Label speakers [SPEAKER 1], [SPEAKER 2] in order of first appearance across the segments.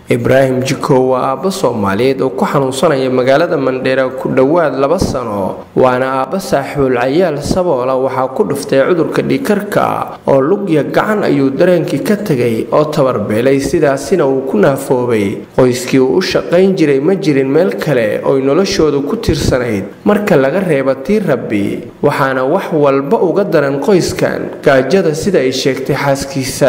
[SPEAKER 1] ibraahim jikow waa aabbo soomaaliyeed oo ku xanuunsanaya magaalada mandheera ku dhowaad laba sano waana aabbo saaxiibul cayaal saboola waxaa ku dhuftay cudurka dhiikarka oo lugya gacan ayuu dareenkii ka tegay oo tabarbeelay sidaasina uu ku naafoobay qoyskii uu u shaqayn jiray ma jirin meel kale oy noloshoodu ku tirsanayd marka laga reeba tii rabbi waxaana wax walba uga daran qoyskan gaajada sida ay sheegtay xaaskiisa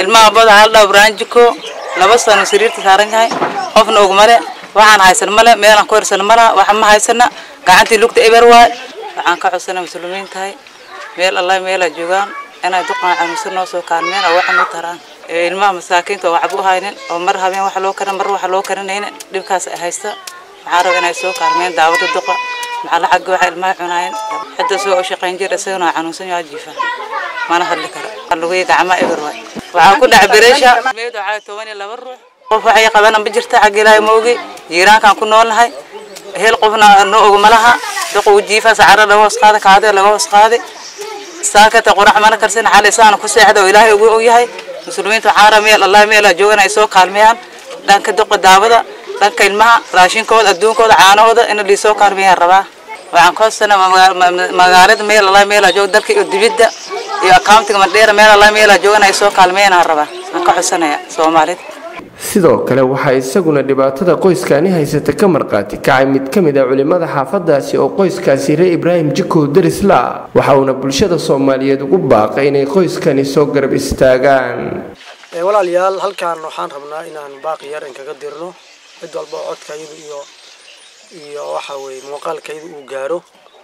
[SPEAKER 2] laba sano sariirta saaran yahay qofna ogmale waxaan haysan male meelaan ku hirsan malaha waxa ma haysana gacantii lugta eber waay waxaan ka codsana muslimiin tahay meel allah meelaa joogaan inay duqan xanuunsan noo soo kaalmeen oo waxa noo taraan ilmaha masaakiinta oo waxba u haynin oo mar habeen wax loo karin mar wax loo karinaynin dhibkaas ay haysta waxaan raba inay soo kaalmeen daawada duqa maxaa la xagga waxa ilmaha cunaayeen cidda soo u shaqayn jir isagana waa xanuunsan yahay jiifa mana hadli karo lugihi gacma eber waay waxaa ku dhac bereesha meed waxaa toban iyo laba ruux qof waxay qabana ma jirta xagga ilaahay ma ogi jiiraankaan ku noolnahay hel qofna no og malaha duqa u jiifa sacara laga hoos qaada kaade laga hoos qaadi saakata qurax mana karsan xal isaan ku seexda oo ilaahay ugu ogyahay muslimiinta waxaa raba meel allah meel ay joogan ay soo kaalmeeyaan dhanka duqa daawada dhanka ilmaha raashinkooda adduunkooda caanahooda in liisoo kaalmeeyaan rabaa waxaan koosana magaalada meel allah meel joog dalka iyo dibidda iyo accountiga mandheera meel allah meel joogan ay soo kaalmeeyaan rabaa aan ka xusanaya soomaalida
[SPEAKER 1] sidoo kale waxaa isaguna dhibaatada qoyskani haysata ka marqaati kacay mid ka mid a culimada xaafadaasi oo qoyskaasi reer ibraahim jikow darisla waxa uuna bulshada soomaaliyeed ugu baaqay inay qoyskani soo garab istaagaan
[SPEAKER 3] walaalayaal halkaan waxaan rabnaa inaan baaqi yar in kaga dirno cid walba oo codkaydu iyo iyo waxa weye muuqaalkaydu uu gaaro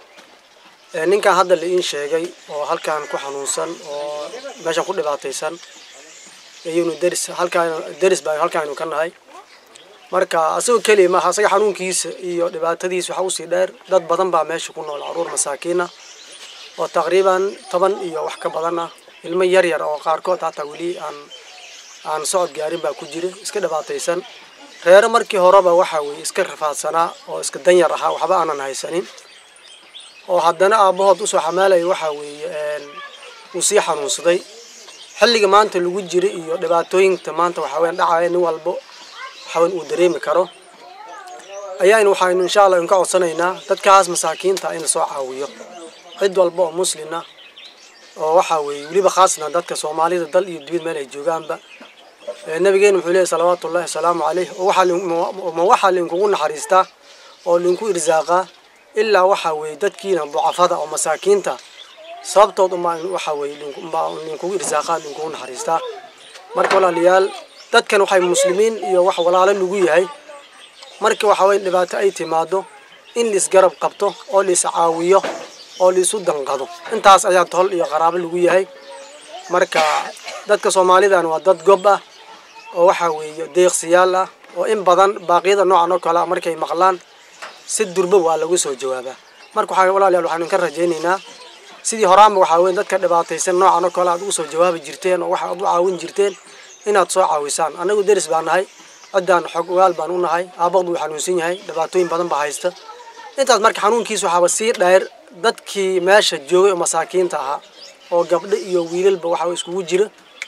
[SPEAKER 3] ninkan hadda la iin sheegay oo halkaan ku xanuunsan oo meeshan ku dhibaataysan iyunu deris halkaan deris baa halkaanu ka nahay marka asagoo keliya maaha asaga xanuunkiisa iyo dhibaatadiisa waxaa usii dheer dad badan baa meesha ku nool caruur masaakiina oo taqriiban toban iyo wax ka badan ah ilmo yar yar oo qaarkood hataa weli aan aan socod gaarin baa ku jira iska dhibaataysan reero markii horeba waxa weye iska rafaadsanaa oo iska danyar ahaa waxba aanan haysanin oo haddana aabbahood usoo xamaalaya waxa weeye uu sii xanuunsaday xilliga maanta lagu jira iyo dhibaatooyinta maanta waxaa weyan dhacaya nin walbo waxaweyn uu dareemi karo ayaynu waxaynu insha allah inka codsanaynaa dadkaas masaakiinta in lasoo caawiyo cid walba oo muslina oo waxa weeye weliba khaasna dadka soomaalida dal iyo dibid meel ay joogaanba nabigeena wuxuu leeyahy salawaatu ullahi wasalaamu caleyh oo waxama waxaa linkugu naxariistaa oo linku irsaaqaa ilaa waxa weeye dadkiina ducafada oo masaakiinta sababtood umbaa waxa weeye linkugu irsaaqaa linkugu naxariistaa marka walaalayaal dadkan waxay muslimiin iyo wax walaalo lagu yahay marka waxa weye dhibaato ay timaado in laisgarab qabto oo lais caawiyo oo laisu danqado intaas ayaa tol iyo qaraabo lagu yahay marka dadka soomaalidan waa dad gob ah oo waxa weeye deeqsiyaal ah oo in badan baaqyada noocan oo kale a markay maqlaan si durba waa lagu soo jawaabaa marka waxaa walaalayaal waxaanu ka rajaynaynaa sidii horaanba waxaa weeye dadka dhibaataysan noocan oo kale aad ugu soo jawaabi jirteen oo waxa aad u caawin jirteen inaad soo caawisaan annagu deris baa nahay ciddaan xog ogaal baan u nahay aabaqdu uu xanuunsan yahay dhibaatooyin badan baa haysta intaas marka xanuunkiisa waxaaba sii dheer dadkii meesha joogay oo masaakiinta ahaa oo gabdho iyo wiilalba waxa iskugu jira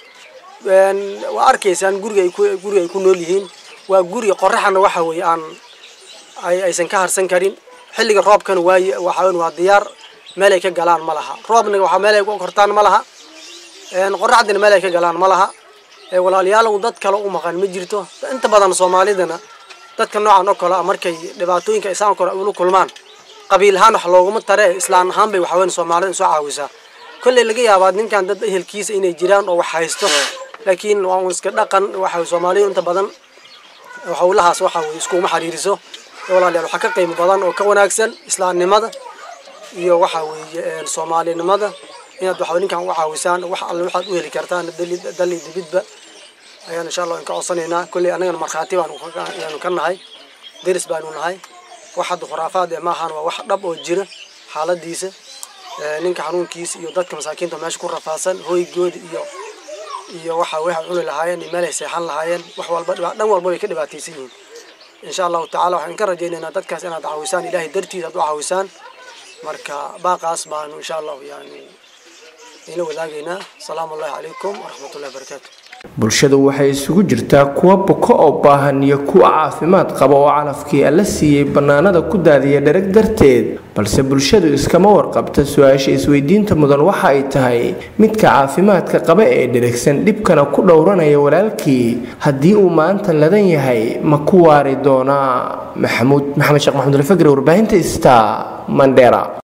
[SPEAKER 3] waa arkaysaan guriga ay ku guriga ay ku nool yihiin waa guri qoraxana waxa weeye aan ay aysan ka harsan karin xilliga roobkana waaye waxa waa diyaar meel ay ka galaan ma laha roobna waxa meel ay ku kortaan ma laha qoraxdina meel ay ka galaan ma laha walaalayaalow dad kale u maqan ma jirto inta badan soomaalidana dadka noocan oo kale ah markay dhibaatooyinka isaan kale ula kulmaan qabiil ahaan wax looguma tare islaan ahaan bay waxaweyn soomaalida soo caawisaa kolley laga yaabaa ninkan dad ehelkiisa inay jiraan oo wax haysto laakiin waa un iska dhaqan waxa soomaalidu inta badan howlahaas waxa weye iskuma xiriiriso walaalayaal waxaa ka qiimo badan oo ka wanaagsan islaamnimada iyo waxa weeye soomaalinimada inaad waxa ninkan u caawisaan wax alle waxaad u heli kartaan dali dibidba ayaan insha allah ka codsanaynaa kolley annagana markhaati baanu ayaanu ka nahay deris baanu nahay wax hadda khuraafaad ee maahan waa wax dhab oo jira xaaladiisa ninka xanuunkiisa iyo dadka masaakiinta meesha ku rafaadsan hoygooda iyo iyo waxa waxay cuni lahaayeen iyo meel ay seexan lahaayeen wax walba dhan walba way ka dhibaataysan yihiin insha allahu tacala waxaan ka rajaynaynaa dadkaas inaad caawisaan ilaahay dartiisa aad u caawisaan marka baaqaas baanu insha allahu yani ila wadaagaynaa asalaamu allahi calaykum waraxmat ullahi wabarakaatu
[SPEAKER 1] bulshadu waxay isugu jirtaa kuwa buko oo baahan iyo kuwa caafimaad qaba oo calafkii alla siiyey bannaanada ku daadiya dherag darteed balse bulshadu iskama warqabta su-aasha isweydiinta mudan waxa ay tahay midka caafimaadka qaba ee dheragsan dhibkana ku dhowranaya walaalkii haddii uu maanta ladan yahay ma ku waari doonaa maxamuud maxamed sheekh maxamud alfagri warbaahinta sta mandera